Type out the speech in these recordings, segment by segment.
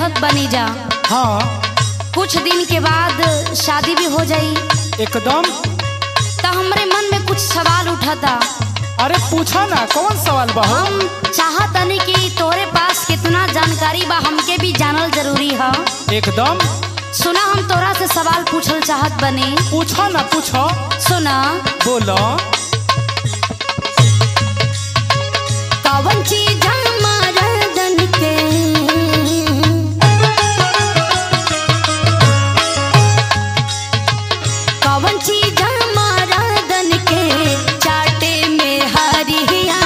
जानत बनी जा हाँ कुछ दिन के बाद शादी भी हो जाई एकदम तो हमरे मन में कुछ सवाल उठाता अरे पूछा ना कौन सवाल बा हो? हम चाहतनी कि तोरे पास कितना जानकारी बा हमके भी जानल जरूरी है एकदम सुना हम तोरा से सवाल पूछल चाहत बनी पूछो ना पूछो सुना बोलो कवन चीज मर्दन के कवन चीज मर्दन के चाटे में हरिया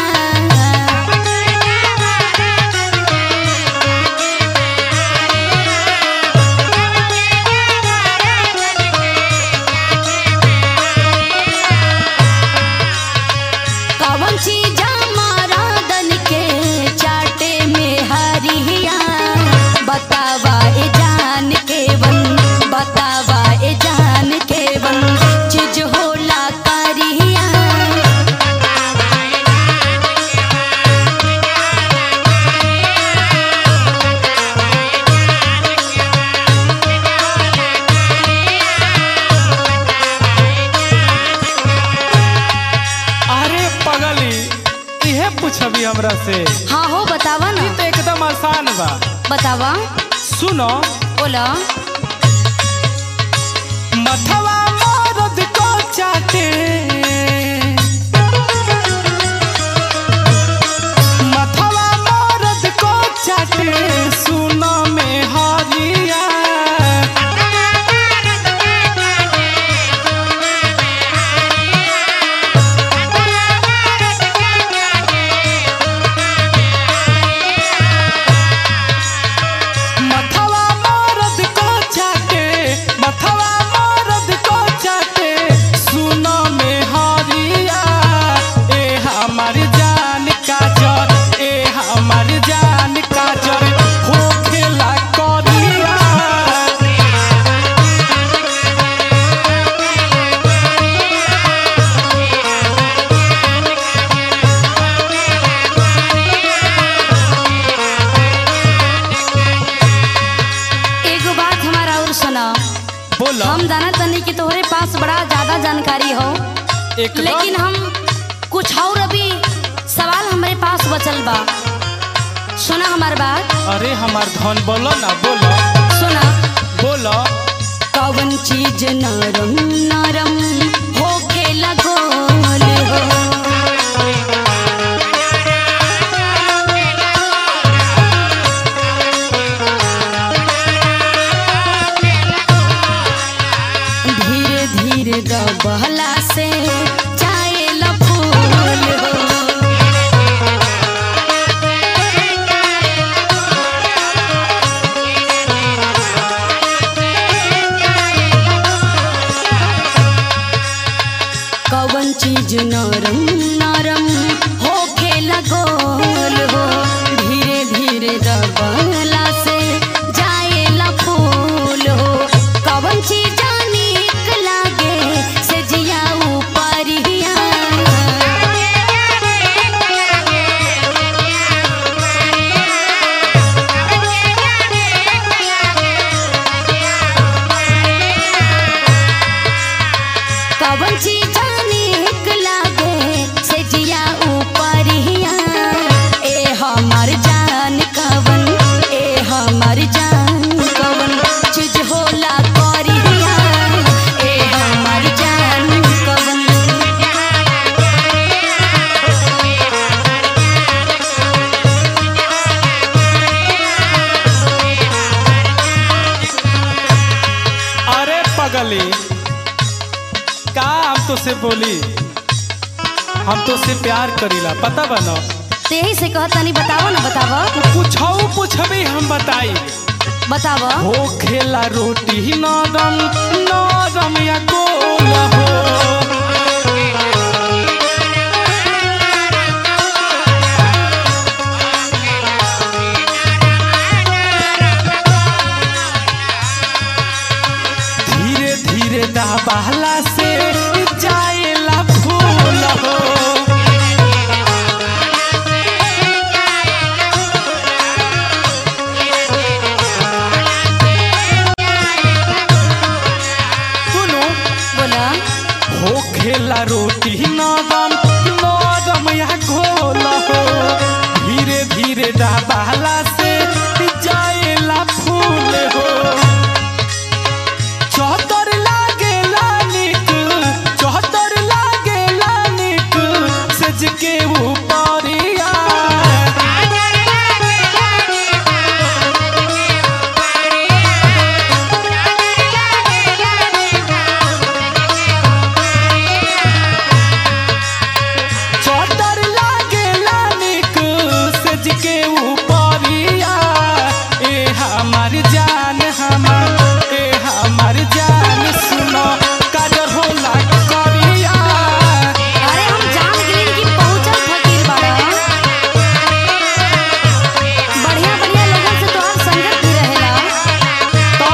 कवन चीज मर्दन के चाटे में हरिया बतावा ए जान के बन बतावा ए जान के बन चीज होला करिया अरे पगली इहे पूछबी हमरा से हाँ हो बतावा ना ई तो एकदम आसान बा बतावा सुनो बोला मथवा मरद को चाटे मथवा मरद को चाटे सुनो में हरिया मथवा मरद को चाटे मथवा मरद को चाटे सुनो में हरिया ए हमार जान काजर ए हमार जान काजर हो खेला करिया एगो बात हमारा और सुना बोलो हम जाना तनी कि तोहरे पास बड़ा ज्यादा जानकारी हो एकदम लेकिन हम कुछ और अभी सवाल हमारे पास बचल बा सुना हमार बात अरे हमार धन बोलो ना बोलो सुना बोलो कवन चीज नरम नरम होके लगोल हो धीरे धीरे दबहला से जाए फूल हो कवन चीज नरम नरम होखे लगोल हो धीरे धीरे दबला से जाए फूल हो कवन चीज नीक लागे से जिया ऊपरिया कवन चीज नीक लागे से जिया ऊपरिया ए हमर जान कवन ए हमर जान कवन चीज होला करिया ए हमर जान कवन अरे पगली का हम तो से बोली हम तो से प्यार करीला पता बनो तेही से कहतनी बतावो ना बतावो पूछो पूछबी हम बताई बतावो हो खेला रोटी नरम नरम या गोल हो धीरे धीरे दाबहला से जाएला फूल हो बोला हो खेला रोटी नरम नरम या घोल हो धीरे धीरे दबाला से जाएला फूल हो चौतर लागेला निक चौतर लागेला निक सज के ऊपरिया चौतर लागेला निक सज के ऊपरिया ए हमार जान हमार ए हमार जान सुनो काजर होला करिया अरे हम जान गए कि पहुंचल फकीर बाड़ा बढ़िया बढ़िया लोगन से तोहार संगत भी रहेला तो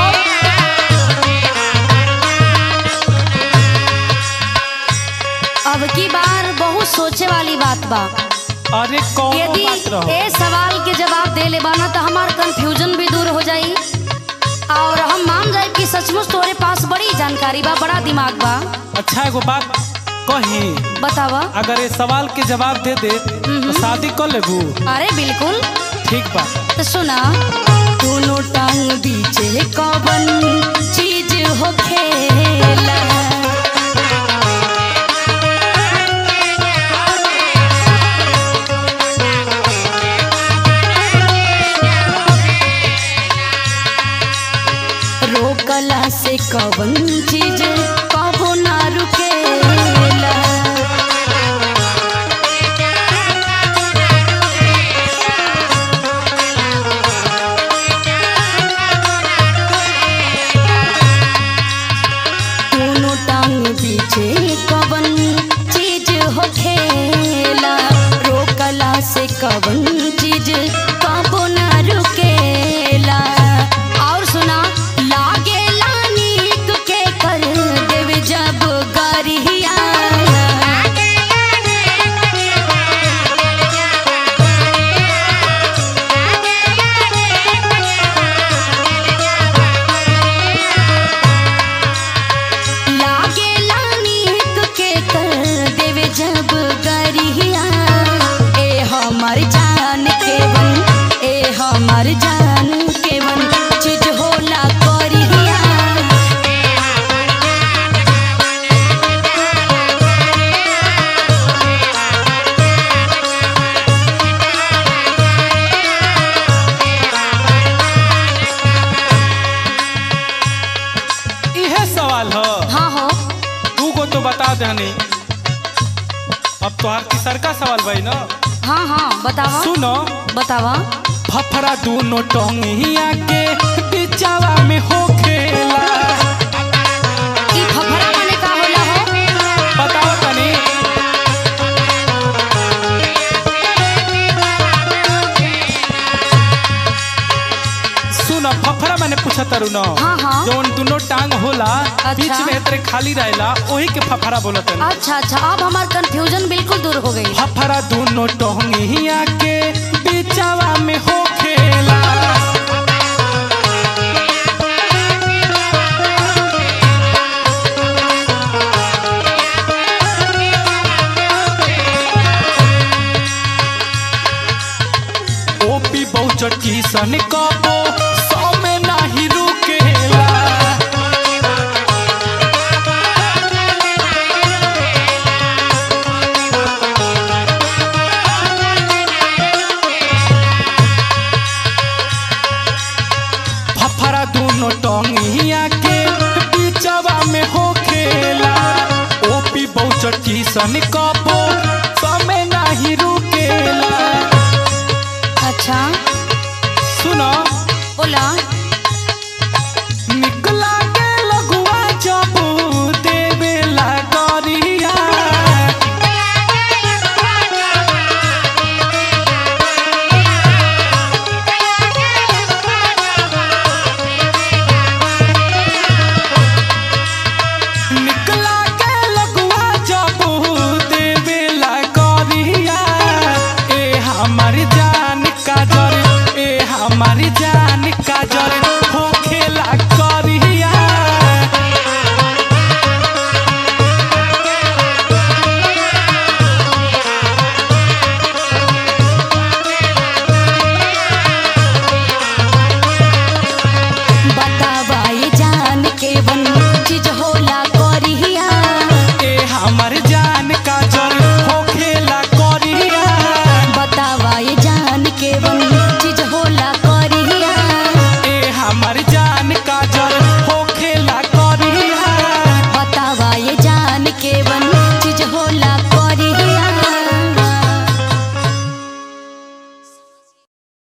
अब की बार बहुत सोचे वाली बात बा अरे कौन यदि बात रहो ए सवाल के जवाब दे ले बाना तो हमार कंफ्यूजन भी दूर हो जाई और हम मान जाए कि सचमुच तोरे पास बड़ी जानकारी बा बड़ा दिमाग बा अच्छा एगो बात कही बतावा अगर ये सवाल के जवाब दे दे तो शादी कर लेबू अरे बिल्कुल ठीक बा तो सुना दोनों टांग बीचे कवन चीज हो खेला रोकला से कवन चीज कबो ना रुकेला दोनों टांग पीछे कवन चीज हो खेला रोकला से कवन चीज कबो ना रुकेला और सुना लागेला नीक के कर देव जब गरिया लागेला नीक के कर देव जब गरिया ए हमर जान के बन ए हमर जान के बन चीज होला करिया इहे सवाल हो हाँ हो तू को तो बता देनी अब तोहार तीसर का सवाल भाई ना हाँ हाँ बतावा सुनो बतावा फफरा दोनों टोंगिया के बिचावा में हो खेला ई फफड़ा माने का होला हो बताओ तनी सुनो फफरा मैंने पूछा तारू ना हाँ, हाँ। जौन दोनों टांग होला अच्छा। बीच में तेरे खाली रहेला वही के फफरा बोलत तनी अच्छा अच्छा अब हमार कंफ्यूजन बिल्कुल दूर हो गई फफरा दोनों टोंगिया के बिचावा में हो खेला ओपी बहुचटी सन कबो सौ में नाही रुकेला फफरा दोनों टोंगिया के बीचवा में हो खेला ओपी बहुचटी सन कबो